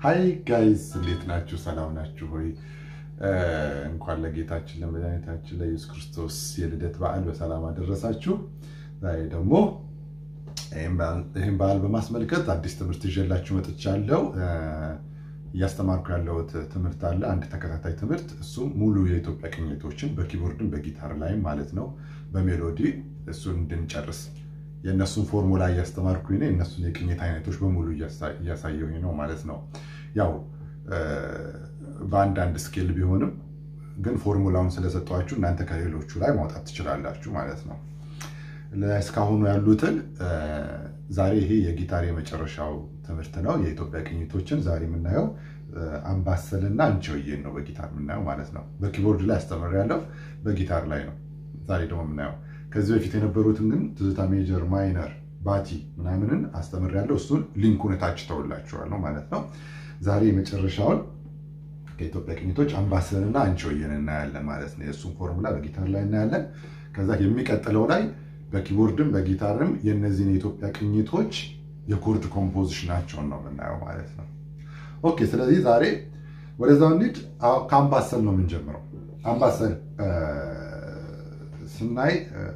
ሀይ ጋይስ እንዴት ናችሁ? ሰላም ናችሁ ሆይ? እንኳን ለጌታችን ለመድኃኒታችን ለኢየሱስ ክርስቶስ የልደት በዓል በሰላም አደረሳችሁ። ዛሬ ደግሞ ይህን በዓል በማስመልከት አዲስ ትምህርት ይዤላችሁ መጥቻለሁ። እያስተማርኩ ያለሁት ትምህርት አለ፣ አንድ ተከታታይ ትምህርት። እሱም ሙሉ የኢትዮጵያ ቅኝቶችን በኪቦርድም በጊታር ላይም ማለት ነው በሜሎዲ እሱን እንድንጨርስ የእነሱን ፎርሙላ እያስተማርኩኝ ነው። የእነሱን የቅኝት አይነቶች በሙሉ እያሳየሁኝ ነው ማለት ነው። ያው በአንዳንድ ስኬል ቢሆንም ግን ፎርሙላውን ስለሰጧችሁ እናንተ ከሌሎቹ ላይ ማውጣት ትችላላችሁ ማለት ነው። እስካሁኑ ያሉትን ዛሬ ይሄ የጊታር የመጨረሻው ትምህርት ነው። የኢትዮጵያ ቅኝቶችን ዛሬ የምናየው አምባሰልና አንቺሆዬን ነው በጊታር የምናየው ማለት ነው። በኪቦርድ ላይ አስተምሬያለሁ፣ በጊታር ላይ ነው ዛሬ ደግሞ የምናየው። ከዚህ በፊት የነበሩትን ግን ትዝታ ሜጀር፣ ማይነር፣ ባቲ ምናምንን አስተምሬያለሁ። እሱን ሊንኩን እታች ተውላችኋለሁ ማለት ነው። ዛሬ የመጨረሻውን ከኢትዮጵያ ቅኝቶች አምባሰልና አንቺሆዬን እናያለን ማለት ነው። የእሱን ፎርሙላ በጊታር ላይ እናያለን። ከዛ የሚቀጥለው ላይ በኪቦርድም በጊታርም የእነዚህን የኢትዮጵያ ቅኝቶች የኮርድ ኮምፖዚሽናቸውን ነው የምናየው ማለት ነው። ኦኬ፣ ስለዚህ ዛሬ ወደዛው እንሂድ። ከአምባሰል ነው የምንጀምረው። አምባሰል ስናይ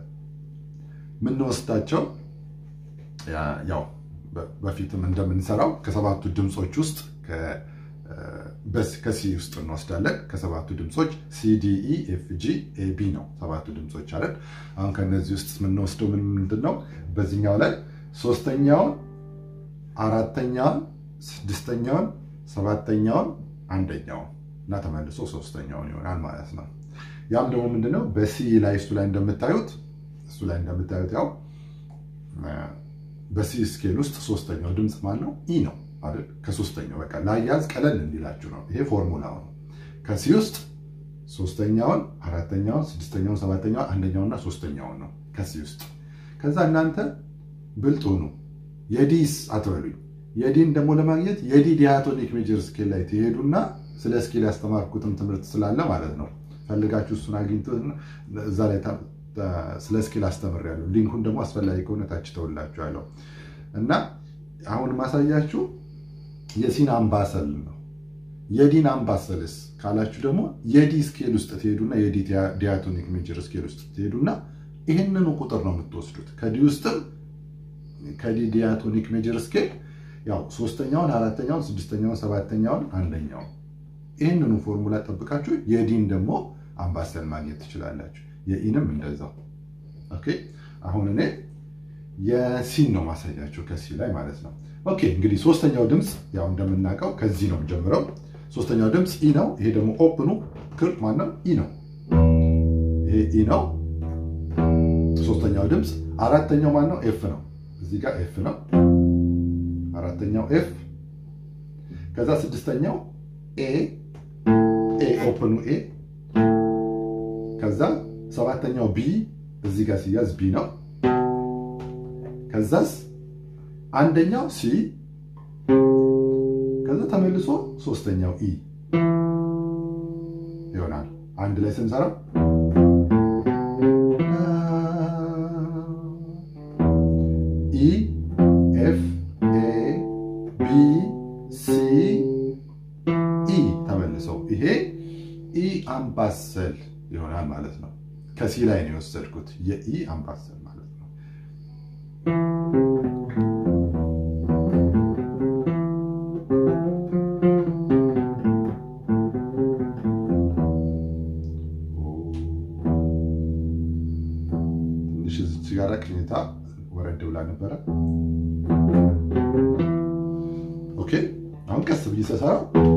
የምንወስዳቸው ያው በፊትም እንደምንሰራው ከሰባቱ ድምፆች ውስጥ ከሲ ውስጥ እንወስዳለን። ከሰባቱ ድምፆች ሲዲኢ ኤፍ ጂ ኤቢ ነው ሰባቱ ድምፆች አለን። አሁን ከነዚህ ውስጥ የምንወስደው ምን ምንድን ነው? በዚህኛው ላይ ሶስተኛውን፣ አራተኛውን፣ ስድስተኛውን፣ ሰባተኛውን፣ አንደኛውን እና ተመልሶ ሶስተኛውን ይሆናል ማለት ነው። ያም ደግሞ ምንድነው በሲ ላይ እሱ ላይ እንደምታዩት እሱ ላይ እንደምታዩት ያው በሲ ስኬል ውስጥ ሶስተኛው ድምፅ ማን ነው? ኢ ነው አይደል? ከሶስተኛው በቃ ላያዝ ቀለል እንዲላችሁ ነው። ይሄ ፎርሙላው ነው። ከሲ ውስጥ ሶስተኛውን፣ አራተኛውን፣ ስድስተኛውን፣ ሰባተኛውን፣ አንደኛውና ሶስተኛውን ነው ከሲ ውስጥ። ከዛ እናንተ ብልጥ ሁኑ። የዲስ አትበሉኝ። የዲን ደግሞ ለማግኘት የዲ ዲያቶኒክ ሜጀር ስኬል ላይ ትሄዱና ስለ ስኬል ያስተማርኩትም ትምህርት ስላለ ማለት ነው ፈልጋችሁ እሱን አግኝቶ እዛ ላይ ስለ ስኬል አስተምሬያለሁ። ሊንኩን ደግሞ አስፈላጊ ከሆነ ታች ተውላችኋለሁ እና አሁን ማሳያችሁ የሲን አምባሰል ነው። የዲን አምባሰልስ ካላችሁ ደግሞ የዲ ስኬል ውስጥ ትሄዱና የዲ ዲያቶኒክ ሜጀር ስኬል ውስጥ ትሄዱና ይህንኑ ቁጥር ነው የምትወስዱት። ከዲ ውስጥም ከዲ ዲያቶኒክ ሜጀር ስኬል ያው ሶስተኛውን፣ አራተኛውን፣ ስድስተኛውን፣ ሰባተኛውን፣ አንደኛውን ይህንኑ ፎርሙላ ጠብቃችሁ የዲን ደግሞ አምባሰል ማግኘት ትችላላችሁ። የኢንም እንደዛው። ኦኬ አሁን እኔ የሲን ነው ማሳያችሁ ከሲ ላይ ማለት ነው። ኦኬ እንግዲህ ሶስተኛው ድምፅ ያው እንደምናውቀው ከዚህ ነው ጀምረው። ሶስተኛው ድምፅ ኢ ነው። ይሄ ደግሞ ኦፕኑ ክር ማነው? ኢ ነው። ይሄ ኢ ነው ሶስተኛው ድምፅ። አራተኛው ማነው? ኤፍ ነው። እዚህ ጋር ኤፍ ነው አራተኛው ኤፍ። ከዛ ስድስተኛው ኤ ኤ ኦፕኑ ኤ። ከዛ ሰባተኛው ቢ እዚህ ጋር ሲያዝ ቢ ነው። ከዛስ አንደኛው ሲ ከዛ ተመልሶ ሶስተኛው ኢ ይሆናል። አንድ ላይ ስንሰራው ኢ ኤፍ ኤ ቢ ሲ ኢ ተመልሰው ይሄ ኢ አምባሰል ይሆናል ማለት ነው። ከሲ ላይ ነው የወሰድኩት የኢ አምባሰል ማለት ነው። ትንሽ እዚች ጋር ቅኝታ ወረድ ብላ ነበረ። ኦኬ አሁን ቀስ ብዬ ስሰራ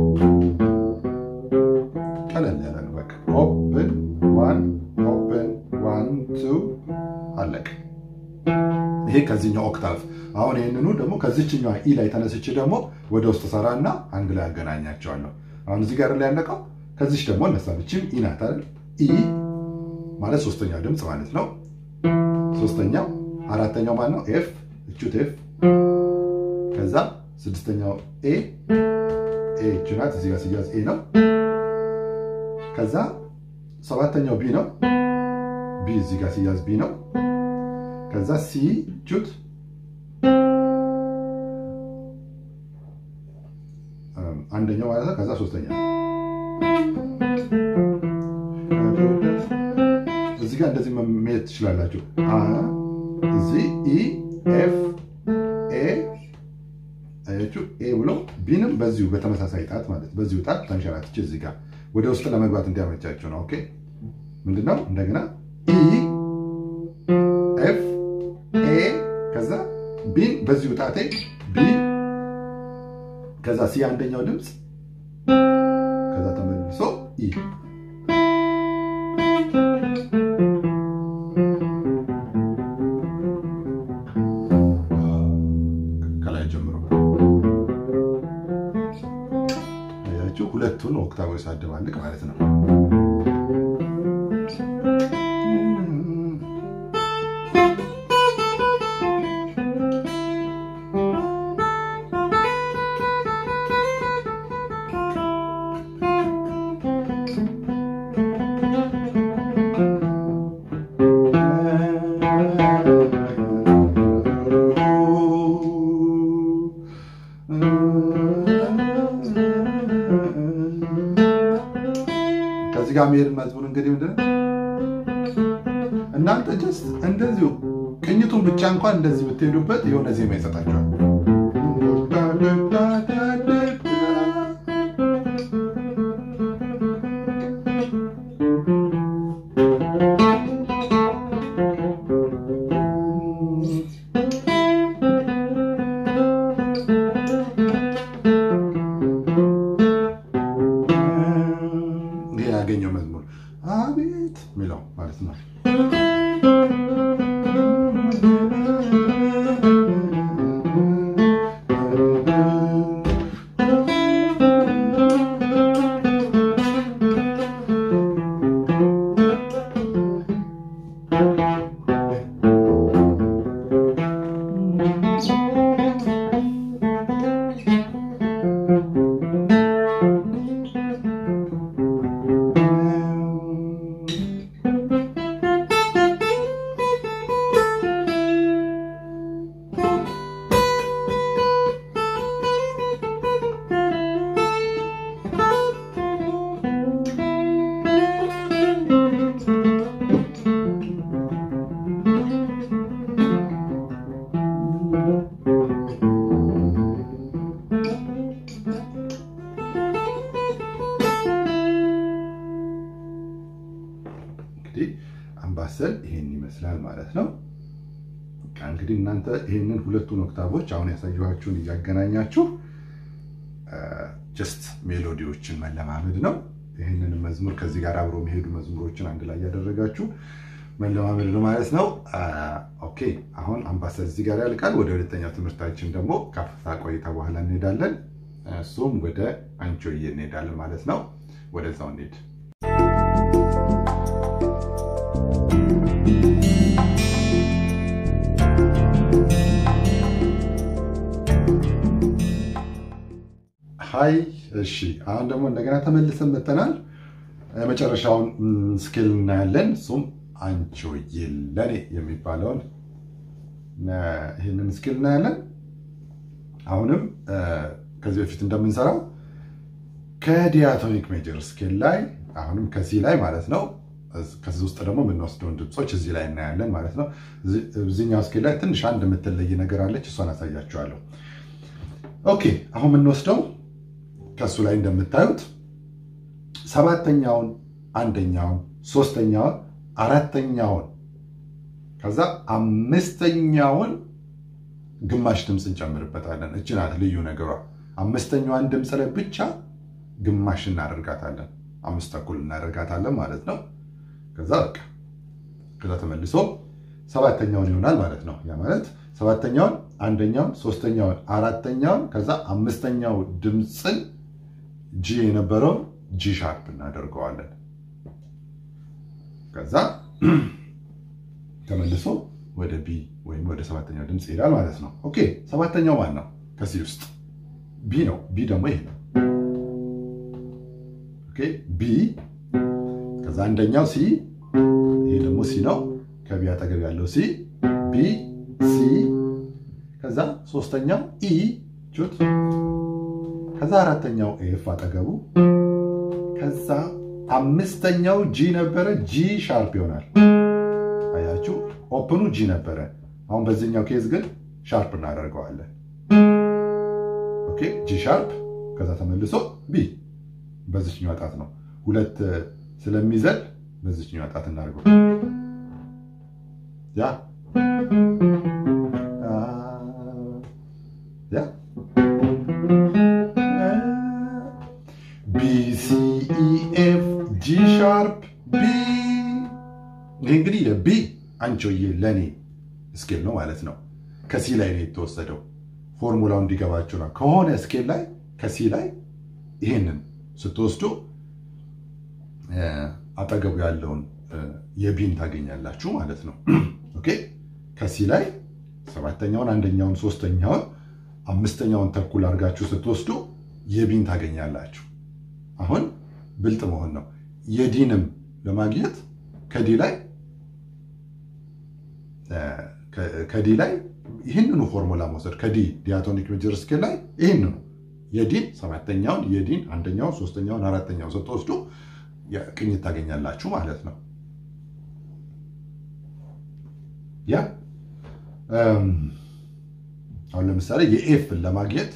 ቀለል ያለ ነው። በቃ ኦፕን ዋን ኦፕን ዋን ቱ አለቅ። ይሄ ከዚህኛው ኦክታቭ። አሁን ይህንኑ ደግሞ ከዚችኛዋ ኢ ላይ ተነስቼ ደግሞ ወደ ውስጥ ሰራ እና አንድ ላይ አገናኛቸዋለሁ። አሁን እዚህ ጋር ላይ ያለቀው ከዚች ደግሞ እነሳለችም ኢ ናት አይደል? ኢ ማለት ሶስተኛው ድምፅ ማለት ነው። ሶስተኛው አራተኛው ማለት ነው ኤፍ እቹት ኤፍ ከዛ ስድስተኛው ኤ ኤ እቹ ናት። እዚህ ጋር ሲያዝ ኤ ነው። ከዛ ሰባተኛው ቢ ነው። ቢ እዚህ ጋር ሲያዝ ቢ ነው። ከዛ ሲ ቹት አንደኛው ማለት ነው። ከዛ ሶስተኛ እዚህ ጋር እንደዚህ መሄድ ትችላላችሁ። እዚህ ኢ ኤፍ ኤ አያችሁ ኤ ብሎ ቢንም በዚሁ በተመሳሳይ ጣት ማለት በዚሁ ጣት ተንሸራትች እዚህ ጋር ወደ ውስጥ ለመግባት እንዲያመቻችሁ ነው። ኦኬ ምንድነው? እንደገና ኢ ኤፍ ኤ ከዛ ቢን በዚሁ ጣቴ ቢ ከዛ ሲ አንደኛው ድምፅ ከዛ ተመልሶ ኢ ከላይ ጀምሮ አያችሁ፣ ሁለቱን ኦክታቮች ሳደባልቅ ማለት ነው። ከዚህ ጋር መሄድ መዝሙር እንግዲህ ምንድን ነው እናንተ ጀስት እንደዚሁ ቅኝቱን ብቻ እንኳን እንደዚህ ብትሄዱበት የሆነ ዜማ ይሰጣቸዋል። ይሄ ያገኘው መዝሙር አቤት የሚለው ማለት ነው። እንግዲህ አምባሰል ይሄን ይመስላል ማለት ነው። በቃ እንግዲህ እናንተ ይሄንን ሁለቱን ኦክታቮች አሁን ያሳየኋችሁን እያገናኛችሁ ጀስት ሜሎዲዎችን መለማመድ ነው። ይህንን መዝሙር ከዚህ ጋር አብሮ የሚሄዱ መዝሙሮችን አንድ ላይ እያደረጋችሁ መለማመድ ነው ማለት ነው። ኦኬ አሁን አምባሰል እዚህ ጋር ያልቃል። ወደ ሁለተኛው ትምህርታችን ደግሞ ከአፍታ ቆይታ በኋላ እንሄዳለን። እሱም ወደ አንቺሆዬ እንሄዳለን ማለት ነው። ወደዛው እንሄድ። ሀይ እሺ፣ አሁን ደግሞ እንደገና ተመልሰን መጥተናል። መጨረሻውን ስኬል እናያለን። እሱም አንቺሆዬ ለኔ የሚባለውን ይህንን ስኬል እናያለን። አሁንም ከዚህ በፊት እንደምንሰራው ከዲያቶኒክ ሜጀር ስኬል ላይ አሁንም ከዚህ ላይ ማለት ነው። ከዚህ ውስጥ ደግሞ የምንወስደውን ድምፆች እዚህ ላይ እናያለን ማለት ነው። እዚኛው ስኬል ላይ ትንሽ አንድ የምትለይ ነገር አለች። እሷን አሳያችኋለሁ። ኦኬ አሁን የምንወስደው ከእሱ ላይ እንደምታዩት ሰባተኛውን፣ አንደኛውን፣ ሶስተኛውን፣ አራተኛውን ከዛ አምስተኛውን ግማሽ ድምፅ እንጨምርበታለን። እች ናት ልዩ ነገሯ። አምስተኛዋን ድምፅ ላይ ብቻ ግማሽ እናደርጋታለን። አምስት ተኩል እናደርጋታለን ማለት ነው። ከዛ በቃ ከዛ ተመልሶ ሰባተኛውን ይሆናል ማለት ነው። ያ ማለት ሰባተኛውን፣ አንደኛውን፣ ሶስተኛውን፣ አራተኛውን ከዛ አምስተኛው ድምፅን ጂ የነበረውን ጂ ሻርፕ እናደርገዋለን። ከዛ ተመልሶ ወደ ቢ ወይም ወደ ሰባተኛው ድምፅ ይሄዳል ማለት ነው። ኦኬ ሰባተኛው ማን ነው? ከሲ ውስጥ ቢ ነው። ቢ ደግሞ ይሄ ነው። ኦኬ ቢ ከዛ አንደኛው ሲ፣ ይሄ ደግሞ ሲ ነው። ከቢ አጠገብ ያለው ሲ ቢ ሲ፣ ከዛ ሶስተኛው ኢ ቹት ከዛ አራተኛው ኤፍ አጠገቡ ከዛ አምስተኛው ጂ ነበረ ጂ ሻርፕ ይሆናል። አያችሁ ኦፕኑ ጂ ነበረ። አሁን በዚህኛው ኬዝ ግን ሻርፕ እናደርገዋለን። ኦኬ ጂ ሻርፕ ከዛ ተመልሶ ቢ በዚችኛው ጣት ነው። ሁለት ስለሚዘል በዚችኛው ጣት እናድርገው። ያ ያ ቢ ሲ ኢ ኤፍ ጂ ሻርፕ ቢ። ይህ እንግዲህ የቢ አንቾዬ ለእኔ ስኬል ነው ማለት ነው። ከሲ ላይ ነው የተወሰደው። ፎርሙላው እንዲገባችሁ ነው። ከሆነ ስኬል ላይ ከሲ ላይ ይሄንን ስትወስዱ አጠገቡ ያለውን የቢን ታገኛላችሁ ማለት ነው። ኦኬ ከሲ ላይ ሰባተኛውን፣ አንደኛውን፣ ሶስተኛውን፣ አምስተኛውን ተኩል አድርጋችሁ ስትወስዱ የቢን ታገኛላችሁ። አሁን ብልጥ መሆን ነው። የዲንም ለማግኘት ከዲ ላይ ከዲ ላይ ይህንኑ ፎርሙላ መውሰድ ከዲ ዲያቶኒክ ሜጀር ስኬል ላይ ይህንኑ የዲን ሰባተኛውን የዲን አንደኛውን ሶስተኛውን አራተኛውን ስትወስዱ ቅኝት ታገኛላችሁ ማለት ነው። ያ አሁን ለምሳሌ የኤፍን ለማግኘት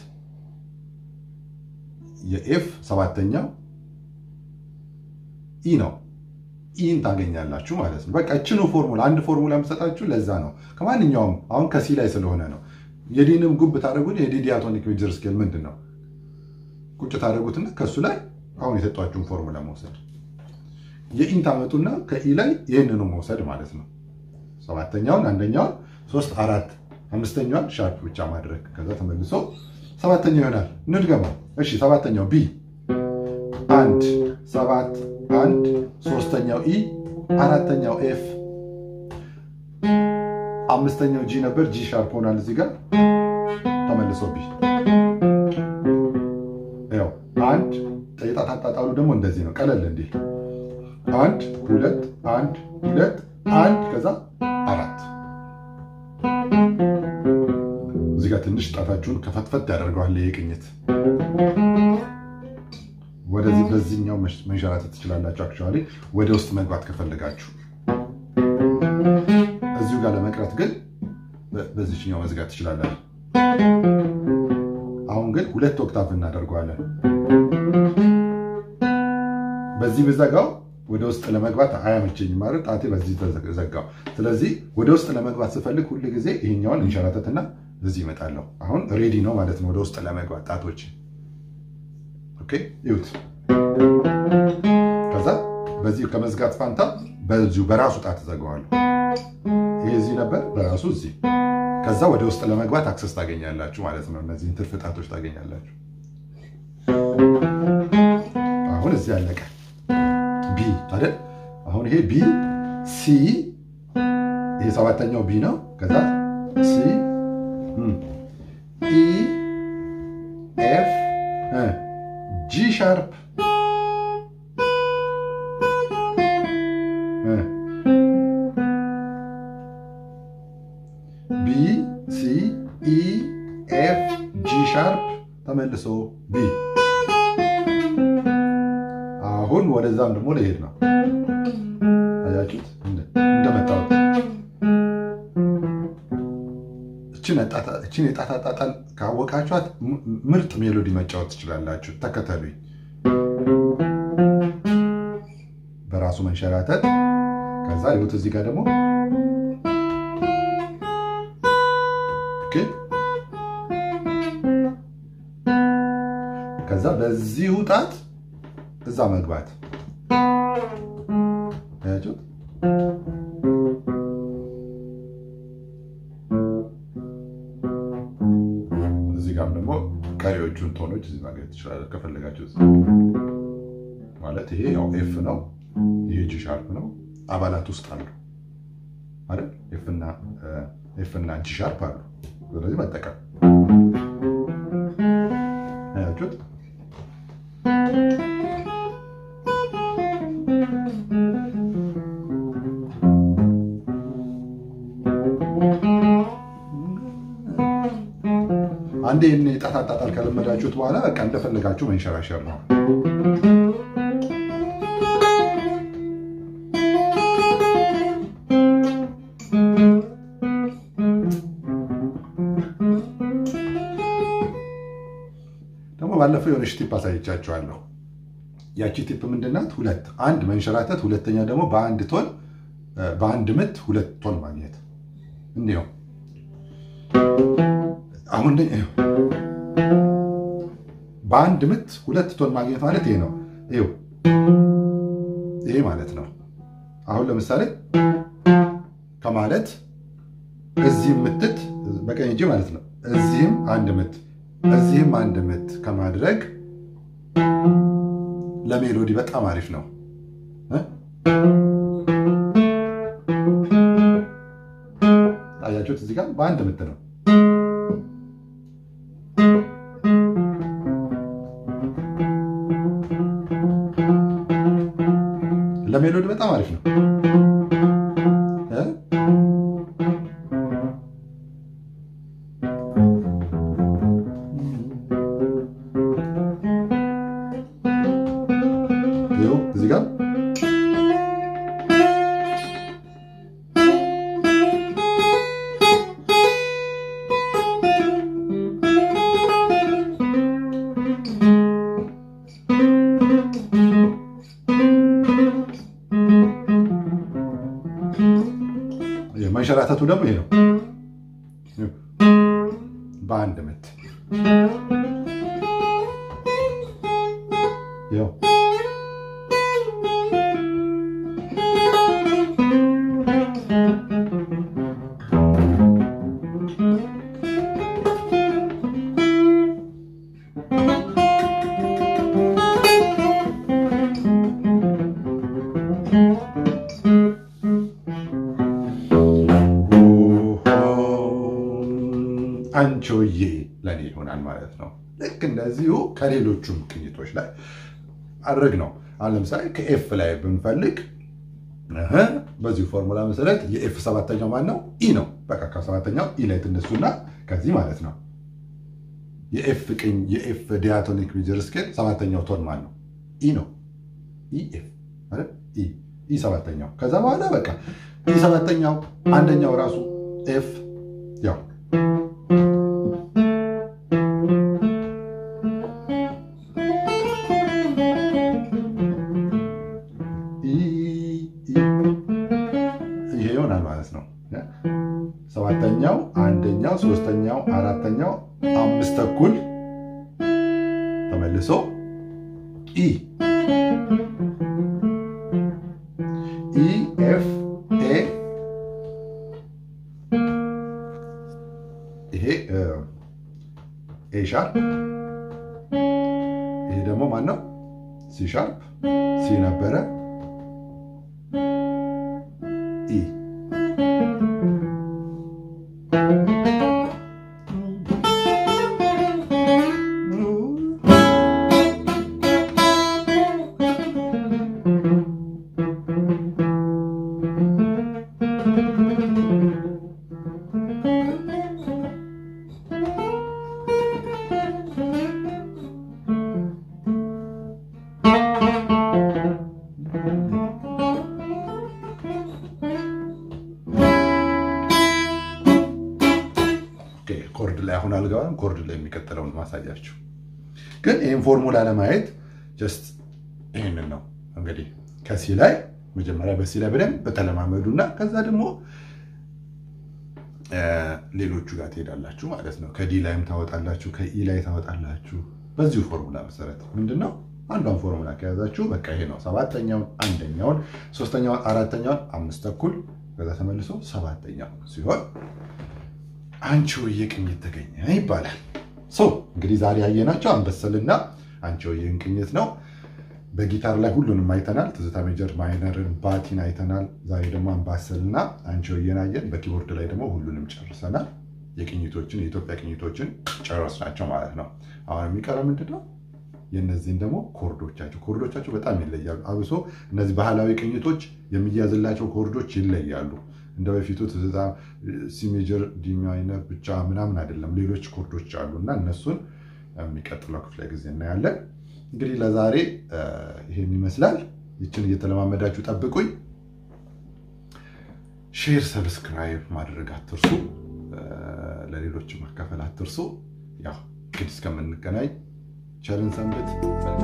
የኤፍ ሰባተኛው ኢ ነው። ኢን ታገኛላችሁ ማለት ነው። በቃ እችኑ ፎርሙላ አንድ ፎርሙላ የምሰጣችሁ ለዛ ነው። ከማንኛውም አሁን ከሲ ላይ ስለሆነ ነው። የዲንም ጉብ ታደረጉት የዲ ዲያቶኒክ ሜጀር ስኬል ምንድን ነው? ቁጭ ታደረጉትና ከእሱ ላይ አሁን የሰጧችሁን ፎርሙላ መውሰድ የኢን ታመጡና ከኢ ላይ ይህንኑ መውሰድ ማለት ነው። ሰባተኛውን አንደኛውን ሶስት አራት አምስተኛዋን ሻርፕ ብቻ ማድረግ ከዛ ተመልሶ ሰባተኛው ይሆናል። እንድገመው። እሺ ሰባተኛው ቢ አንድ ሰባት አንድ ሶስተኛው ኢ አራተኛው ኤፍ አምስተኛው ጂ ነበር። ጂ ሻርፕ ሆናል እዚህ ጋር ተመልሶ ቢ ያው አንድ የጣት አጣጣሉ ደግሞ እንደዚህ ነው። ቀለል እንዲል አንድ ሁለት አንድ ሁለት አንድ ከዛ አራት እዚህ ጋር ትንሽ ጣታችሁን ከፈትፈት ያደርገዋል። ይህ ቅኝት ወደዚህ በዚህኛው መንሸራተት ትችላላችሁ። አክቹዋሊ ወደ ውስጥ መግባት ከፈለጋችሁ እዚሁ ጋር ለመቅረት ግን በዚህኛው መዝጋት ትችላላችሁ። አሁን ግን ሁለት ኦክታቭ እናደርገዋለን። በዚህ ብዘጋው ወደ ውስጥ ለመግባት አያመቸኝም ማለት ጣቴ በዚህ ዘጋው። ስለዚህ ወደ ውስጥ ለመግባት ስፈልግ ሁል ጊዜ ይሄኛውን እንሸራተትና እዚህ ይመጣለሁ። አሁን ሬዲ ነው ማለት ነው ወደ ውስጥ ለመግባት ጣቶች። ኦኬ ይሁት። ከዛ በዚህ ከመዝጋት ፋንታ በዚሁ በራሱ ጣት ዘጋዋለሁ። ይሄ እዚህ ነበር፣ በራሱ እዚህ። ከዛ ወደ ውስጥ ለመግባት አክሰስ ታገኛላችሁ ማለት ነው። እነዚህን ትርፍ ጣቶች ታገኛላችሁ። አሁን እዚህ አለቀ። ቢ አይደል? አሁን ይሄ ቢ ሲ፣ ይሄ ሰባተኛው ቢ ነው። ከዛ ሲ ኢ ኤፍ ጂ ሻርፕ ቢ ሲ ኢ ኤፍ ጂ ሻርፕ ተመልሶ ቢ አሁን ወደዛም ደግሞ ለሄድ ነው። አያችሁት? እንደመጣው እችን የጣት አጣጣል ካወቃችኋት ምርጥ ሜሎዲ መጫወት ትችላላችሁ። ተከተሉኝ። በራሱ መንሸራተት ከዛ ይሁት እዚህ ጋር ደግሞ ከዛ በዚሁ ጣት እዛ መግባት አያችሁት? እዚህ ጋርም ደግሞ ቀሪዎቹን ቶኖች እዚህ ማግኘት ትችላለ ከፈለጋችሁ። ማለት ይሄ ያው ኤፍ ነው፣ ይሄ ጂ ሻርፕ ነው። አባላት ውስጥ አሉ አይደል? ኤፍ እና ጂ ሻርፕ አሉ። ስለዚህ መጠቀም አያችሁት? አንዴ ጣት አጣጣል ከለመዳችሁት በኋላ በቃ እንደፈለጋችሁ መንሸራሸር ነው። ደግሞ ባለፈው የሆነች ቲፕ አሳይቻችኋለሁ። ያቺ ቲፕ ምንድናት? ሁለት አንድ መንሸራተት፣ ሁለተኛ ደግሞ በአንድ ቶን በአንድ ምት ሁለት ቶን ማግኘት እንዲሁ አሁን በአንድ ምት ሁለት ቶን ማግኘት ማለት ይሄ ነው። ይኸው ይሄ ማለት ነው። አሁን ለምሳሌ ከማለት እዚህም ምትት በቀኝ እጅ ማለት ነው። እዚህም አንድ ምት እዚህም አንድ ምት ከማድረግ ለሜሎዲ በጣም አሪፍ ነው። አያችሁት? እዚህ ጋር በአንድ ምት ነው። ለሜሎዲ በጣም አሪፍ ነው። እዚህ ጋር መንሸራተቱ ደግሞ ይሄ ነው። በአንድ ምት ያው አንቺሆዬ ለእኔ ይሆናል ማለት ነው። ልክ እንደዚሁ ከሌሎቹም ቅኝቶች ላይ አድርግ ነው። አሁን ለምሳሌ ከኤፍ ላይ ብንፈልግ በዚሁ ፎርሙላ መሰረት የኤፍ ሰባተኛው ማን ነው? ኢ ነው። በቃ ከሰባተኛው ኢ ላይ ትነሱና ከዚህ ማለት ነው የኤፍ ቅኝ የኤፍ ዲያቶኒክ ሜጀር ስኬል ሰባተኛው ቶን ማን ነው? ኢ ነው። ኢ ኤፍ ማለት ኢ ኢ ሰባተኛው። ከዛ በኋላ በቃ ኢ ሰባተኛው አንደኛው ራሱ ኤፍ ያው ይሄ ይሆናል ማለት ነው። ሰባተኛው፣ አንደኛው፣ ሶስተኛው፣ አራተኛው፣ አምስት ተኩል ተመልሶ ኢ ኢ ኤፍ ኤ ይሄ ኤ ሻርፕ ይሄ ደግሞ ማን ነው? ሲ ሻርፕ ሲ ነበረ ኢ ኮርድ ላይ አሁን አልገባም። ኮርድ ላይ የሚቀጥለውን ማሳያችሁ ግን ይህን ፎርሙላ ለማየት ጀስት ይህንን ነው እንግዲህ ከሲ ላይ መጀመሪያ በሲ ላይ በደንብ በተለማመዱ እና ከዛ ደግሞ ሌሎቹ ጋር ትሄዳላችሁ ማለት ነው። ከዲ ላይም ታወጣላችሁ፣ ከኢ ላይ ታወጣላችሁ። በዚሁ ፎርሙላ መሰረት ምንድነው አንዷን ፎርሙላ ከያዛችሁ በቃ ይሄ ነው። ሰባተኛውን፣ አንደኛውን፣ ሶስተኛውን፣ አራተኛውን አምስት ተኩል ከዛ ተመልሶ ሰባተኛው ሲሆን አንቺሆዬ ቅኝት ተገኘ ይባላል። ሰው እንግዲህ ዛሬ ያየናቸው አንበሰልና አንቺሆዬን ቅኝት ነው። በጊታር ላይ ሁሉንም አይተናል። ትዝታ ሜጀር፣ ማይነርን፣ ባቲን አይተናል። ዛሬ ደግሞ አምባሰልና አንቺሆዬን አየን። በኪቦርድ ላይ ደግሞ ሁሉንም ጨርሰናል። የቅኝቶችን የኢትዮጵያ ቅኝቶችን ጨረስናቸው ማለት ነው። አሁን የሚቀረው ምንድን ነው? የእነዚህን ደግሞ ኮርዶቻቸው ኮርዶቻቸው በጣም ይለያሉ። አብሶ እነዚህ ባህላዊ ቅኝቶች የሚያዝላቸው ኮርዶች ይለያሉ። እንደ በፊቱ ትዝታ ሲ ሜጀር ዲ ማይነር ብቻ ምናምን አይደለም። ሌሎች ኮርዶች አሉ እና እነሱን የሚቀጥለው ክፍለ ጊዜ እናያለን። እንግዲህ ለዛሬ ይሄን ይመስላል። ይችን እየተለማመዳችሁ ጠብቁኝ። ሼር፣ ሰብስክራይብ ማድረግ አትርሱ። ለሌሎች ማካፈል አትርሱ። ያው እንግዲህ እስከምንገናኝ ቸርን ሰንብት።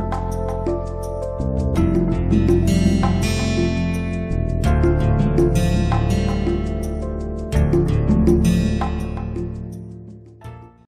መልካም